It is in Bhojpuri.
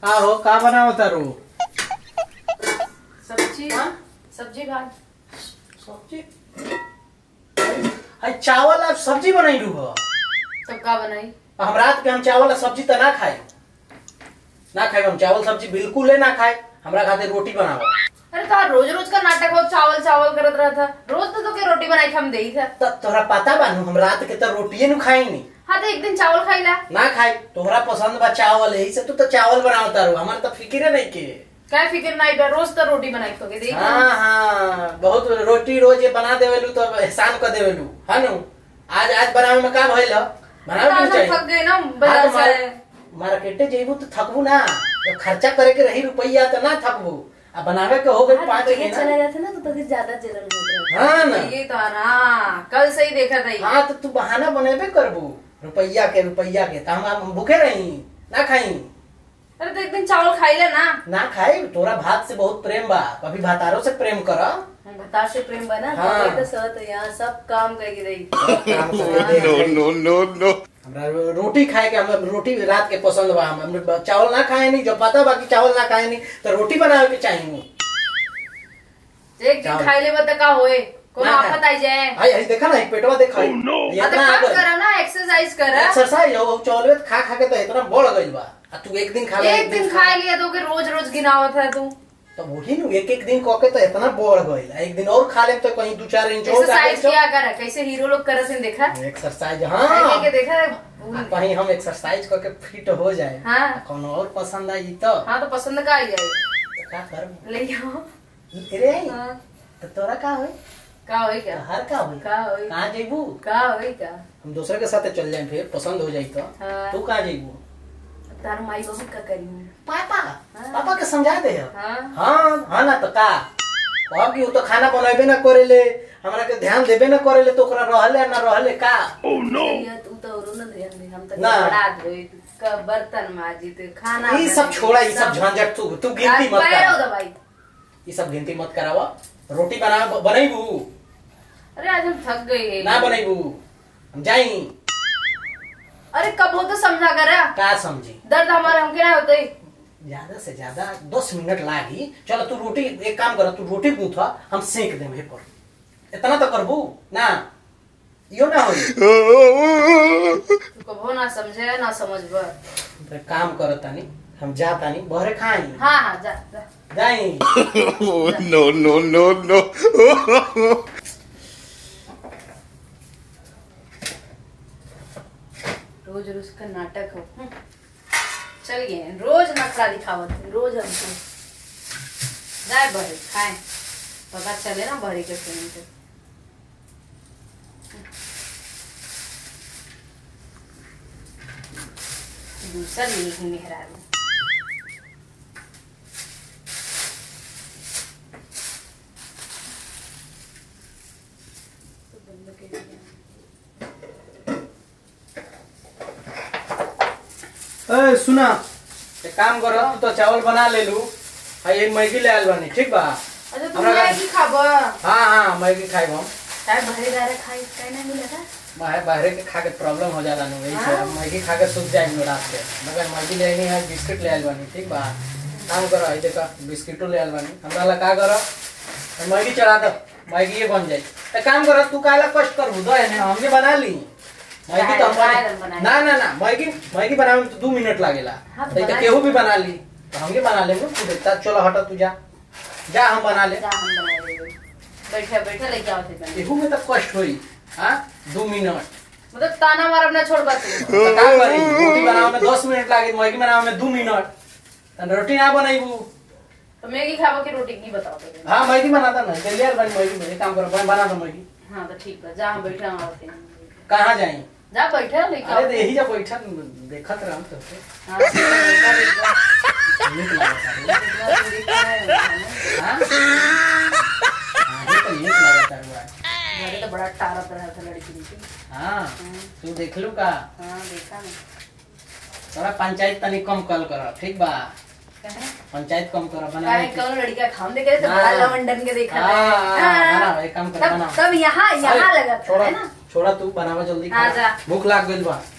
हाँ हो का बनाओ तारू सब्जी हाँ? सब्जी भात सब्जी हाय चावल अब सब्जी बनाई रू हो तब का बनाई हम रात के हम चावल और सब्जी तो ना खाए ना खाए हम चावल सब्जी बिल्कुल ही ना खाए हमरा खातिर रोटी बनाओ अरे तो रोज रोज का नाटक हो चावल चावल करत रहा था रोज तो के रोटी बनाई के हम दे था त तोहरा पता बानू हम रात के तो रोटिए नु खाई नहीं हाँ तो एक दिन चावल खाईला ना खाए तोहरा पसंद बा चावल यही से तू तो चावल बनाओ तारू हमार तो फिक्र नहीं के क्या फिक्र नहीं बा रोज तो रोटी बनाई तो के दे हाँ हाँ बहुत रोटी रोज ये बना देवेलू तो एहसान कर देवेलू है नु आज आज बनावे में का भइल ह? बनावे क्यों चाहिए थक गए ना हाँ, बाजार तो मार- से मार्केटे जेबू तो थकबू ना जब खर्चा करे के रही रुपया तो ना थकबू आ बनावे के हो गई हाँ, पाँच तो ये महीना चला जाता ना तो तभी ज्यादा जलन होता हाँ ना ये तो ना कल से ही देखा था ये। हाँ तो तू बहाना बनेबे करबू रुपया के रुपया के तो हम हम भूखे रही ना खाई अरे तो एक दिन चावल खाईला ना ना खाई तोरा भात से बहुत प्रेम बा कभी भातारो से प्रेम कर हम बता से प्रेम बना हाँ। तो सहत है यहाँ सब काम करके रही no, no, no, no. हमरा रो- रोटी खाए के हम रोटी रात के पसंद बा हम हम चावल ना खाए नहीं जब पता बा कि चावल ना खाए नहीं तो रोटी बनावे के चाहिए एक दिन चावल। खाई ले तो का होए कोनो ना, आफत आई जाए आई आई देखा ना एक पेटवा देखा Oh, no. हाँ तो काम करा ना एक्सरसाइज करा एक्सरसाइज हो चावल खा खा के तो इतना बढ़ गइल बा आ तू एक दिन खा ले एक दिन खा लिया तो के रोज रोज गिनावत है तू तो वही नु एक एक दिन कह के तो इतना बढ़ गइल आ एक दिन और खा ले तो कहीं दू चार इंच और एक्सरसाइज किया कर कैसे हीरो लोग करत हैं देखा एक्सरसाइज के हाँ देखा आ कहीं हम एक्सरसाइज करके फिट हो जाए हाँ। कौन और पसंद आई तो हाँ तो पसंद का आई जाए तो का कर ले आओ रे आई हाँ। तो तोरा का होई का होई क्या हर का होई का होई कहाँ जेबू का होई का हम दूसरे के साथ चल जाए फिर पसंद हो जाई तो हाँ। तू कहाँ जेबू तार माई बाबू का करी पापा हाँ। पापा के समझा दे हाँ हाँ हाँ ना तो का अब कि उ तो खाना बनाबे ना करेले हमरा के ध्यान देबे ना करेले तो ओकरा रहले ना रहले का Oh no. ये तू तो और न ध्यान दे हम तो ना। बड़ा धोई का बर्तन माजी तो खाना ये सब बनाई, छोड़ा ये सब झंझट तू तू गिनती मत पैर हो कर दबाई ये सब गिनती मत करावा रोटी बना बनैबू अरे आज हम थक गए हैं ना बनैबू हम जाई अरे कब हो तो समझा कर का समझी दर्द हमारे हमके ना होते ज्यादा से ज्यादा दस मिनट लागी चलो तू रोटी एक काम कर तू रोटी गूंथा हम सेक देम पर इतना तो करबू ना यो ना होई तू कबो ना समझे ना समझ बर तो काम कर तानी हम जा तानी बहरे खाई हाँ हाँ जा जा जाई Oh no, no, no, no. रोज रोज का नाटक हो हम्म। चल गए रोज नखरा दिखावत है, रोज हमको जाए बहरे खाए पता चले ना बहरे के प्रेम से दूसरा नहीं मेहरारू तो बंद कर दिया। ए सुना एक काम कर तू तो चावल बना ले लू आ ये मैगी ले आयल बानी ठीक बा अच्छा तुम हमरा- मैगी खाबा हाँ हाँ मैगी खाई हम काय भरे जा रहा खाई काय नहीं मिला था बाहर बाहर के खा के प्रॉब्लम हो जाला नु वही से हाँ? हम मैगी खा के सूख जाएंगे रात के मगर मैगी ले आनी है बिस्किट ले आयल बानी ठीक बा काम करो आई देखा बिस्किटो ले आयल बानी हमरा ला का करो तो मैगी चढ़ा दो मैगी ये बन जाए तो काम करो तू काला कष्ट कर दो है हम भी बना ली मैगी तो हम बनाए- बना- बनाए। ना ना ना मैगी मैगी बनावे में तो दो मिनट लागेला हाँ, तो तो बनाए। केहू भी बना ली तो हम भी बना लेंगे तू देखता चलो हटा तू जा जा हम बना ले जा हम बना लेंगे बैठे बैठे लेके आओ थे बने केहू में तो कष्ट होई हाँ दो मिनट मतलब ताना मार अपना छोड़ बस तो का करी रोटी बनावे में दस मिनट लागे मैगी बनावे में दो मिनट तो रोटी ना बनाईबू तो मैगी खाबो की रोटी की बताओ तो हाँ मैगी बनाता ना जल्दी यार बनी मैगी बनी काम करो बन- बना दो मैगी हाँ तो ठीक है जा हम बैठे हम आते हैं कहाँ जाई जा बैठे लेके आओ अरे तो यही जब बैठा देखत रहा तो हाँ, बैठा, बैठा, नीक लागता है बैठा, बैठा, बैठा। हाँ हाँ, ये तो नीक लागता है घरे तो बड़ा टारत रहा था लड़की की हाँ तू देख लू का हाँ देखा ना थोड़ा पंचायत तनी कम कल कर ठीक बा कहे पंचायत कम कर बना काहे कौन लड़का खाम देख रहे थे हाँ। बड़ा लवंडन के देखा था। हाँ, हाँ। बनाओ, एक काम कर, तब बनाओ। तब यहाँ यहाँ अरे, लगा था छोड़ा है ना छोड़ा तू बनावा जल्दी हाँ, खा। जा। भूख लाग गइल बा